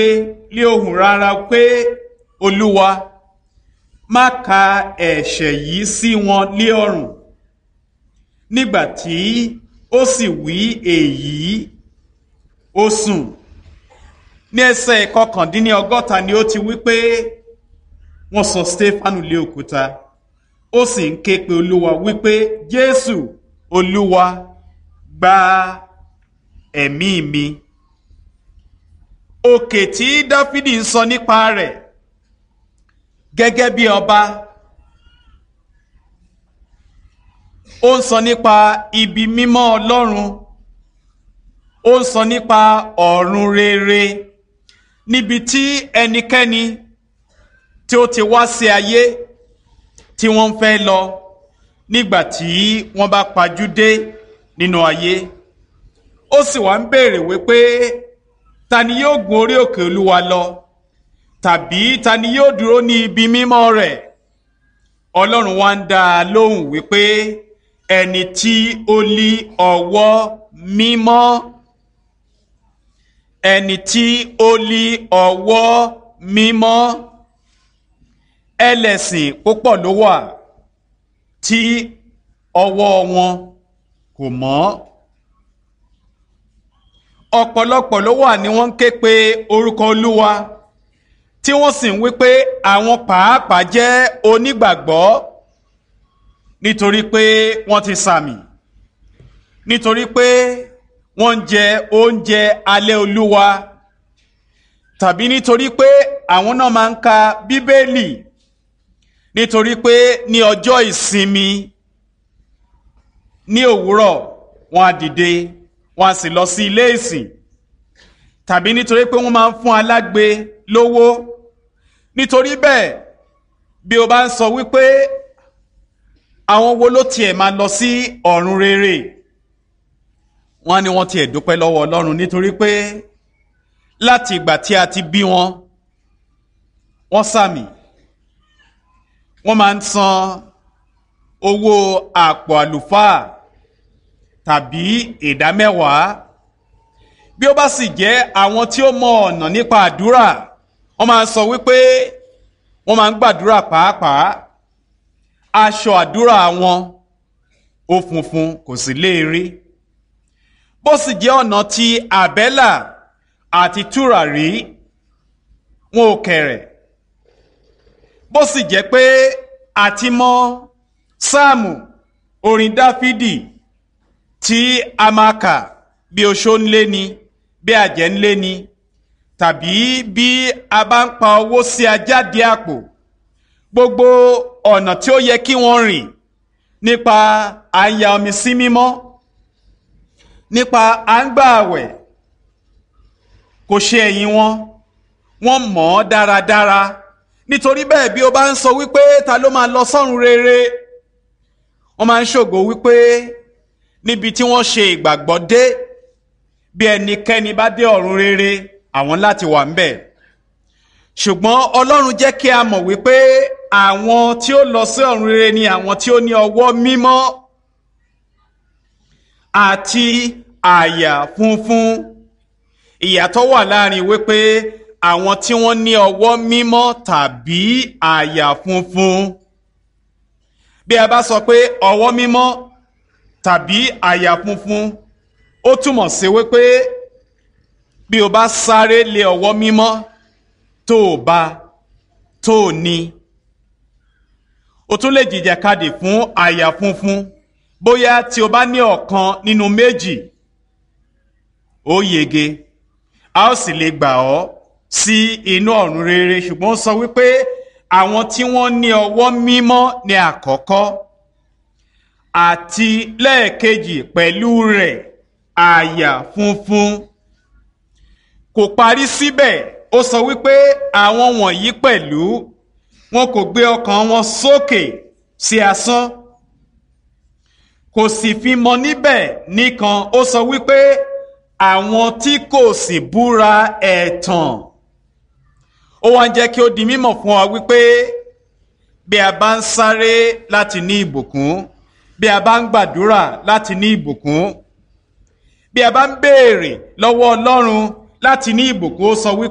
lé ohùn rárá pé olúwa má ka ẹ̀ṣẹ̀ yìí sí wọn lé ọrùn nígbà tí ó sì wí èyí ó sùn ní ẹsẹ̀ kọkàndínlọ́gọ́ta ni ó ti wí pé wọ́n sọ stefanu lé òkúta ó sì ń ké pe olúwa wípé jésù olúwa gba ẹ̀mí mi òkè tí dáfídì ń sọ nípa rẹ̀ gẹ́gẹ́ bí ọba ó ń sọ nípa ibi mímọ́ ọlọ́run ó ń sọ nípa ọ̀run rere níbi tí ẹnikẹ́ni tí ó ti wá sí ayé tí wọ́n ń fẹ́ lọ nígbà tí wọ́n bá pajú dé nínú ayé ó sì wá ń béèrè wípé ta ni yóò gun orí òkè olúwa lọ tàbí ta ni yóò dúró ní ibi mímọ́ rẹ̀ ọlọ́run wá ń dá a lóhùn wípé ẹni tí ó lí ọwọ́ mímọ́ ẹni tí ó lí ọwọ́ mímọ́ ẹlẹ́sìn púpọ̀ ló wà tí ọwọ́ wọn kò mọ́ ọ̀pọ̀lọpọ̀ ló wà ní wọ́n ń ké pe orúkọ olúwa tí wọ́n sì ń wí pé àwọn pàápàá jẹ́ onígbàgbọ́ nítorí pé wọ́n ti sàmì nítorí pé wọ́n ń jẹ oúnjẹ alẹ́ olúwa tàbí nítorí pé àwọn náà máa ń ka bíbélì nítorí pé ní ọjọ́ ìsinmi ní òwúrọ̀ wọ́n á dìde wọ́n á sì lọ sí ilé ìsìn tàbí nítorí pé wọ́n máa ń fún alágbe lówó nítorí bẹ́ẹ̀ bí o bá ń sọ wípé àwọn wo ló tiẹ̀ máa lọ sí ọ̀run rere wọ́n á ní wọ́n tiẹ̀ dúpẹ́ lọ́wọ́ ọlọ́run nítorí pé láti ìgbà tí a ti bí wọn wọ́n sàmì wọ́n máa ń san owó àpò àlùfáà tàbí ìdámẹ́wàá bí ó bá sì jẹ́ àwọn tí ó mọ ọ̀nà nípa àdúrà wọ́n máa ń sọ wípé wọ́n máa ń gbàdúrà pàápàá aṣọ àdúrà wọn ó funfun kò sì léèrè bó sì jẹ́ ọ̀nà ti àbẹ́là àti tùràrí wọn ò kẹ̀rẹ̀ bó sì jẹ́ pé àti mọ sáàmù orin dáfídì tí a máa kà bí oṣó ń lé ni bí àjẹ́ ń lé ni tàbí bí a bá ń pa owó sí ajáde àpò gbogbo ọ̀nà tí ó yẹ kí wọ́n rìn nípa àyà omi sí mímọ́ nípa à ń gbà àwẹ̀ kò ṣe ẹ̀yìn wọn wọ́n mọ̀ ọ́ dáradára nítorí bẹ́ẹ̀ bí o bá ń sọ wípé ta ló máa lọ sọ́run rere wọ́n máa ń ṣògo wípé níbi tí wọ́n ṣe ìgbàgbọ́ dé bí ẹnikẹ́ni bá dé ọ̀run rere àwọn láti wà ń bẹ̀ ṣùgbọ́n ọlọ́run jẹ́ kí a mọ̀ wípé àwọn tí ó lọ sí ọ̀run rere ni àwọn tí ó ní ọwọ́ mímọ́ àti àyà funfun ìyàtọ̀ wà láàrin wípé àwọn tí wọ́n ní ọwọ́ mímọ́ tàbí àyà funfun bí a bá sọ pé ọwọ́ mímọ́ tàbí àyà funfun ó túmọ̀ sí wípé bí o bá sáré lé ọwọ́ mímọ́ tó o bá tó o ní o tún lè jìjàkadì fún àyà funfun bóyá tí o bá ní ọ̀kan nínú méjì ó yege a ó sì lè gbà ọ́ sí inú ọ̀run rere ṣùgbọ́n ó sọ wípé àwọn tí wọ́n ní ọwọ́ mímọ́ ní àkọ́kọ́ àti lẹ́ẹ̀kejì pẹ̀lú rẹ̀ àyà funfun kò parí síbẹ̀ ó sọ wípé àwọn wọ̀nyí pẹ̀lú wọn kò gbé ọkàn wọn sókè sí asán kò sì fi mọ níbẹ̀ nìkan ó sọ wípé àwọn tí kò sì búra ẹ̀tàn ó wá ń jẹ́ kí ó di mímọ̀ fún wa wípé bí a bá ń sáré láti ní ìbùkún bí a bá ń gbàdúrà láti ní ìbùkún bí a bá ń béèrè lọ́wọ́ Ọlọ́run láti ní ìbùkún ó sọ wípé.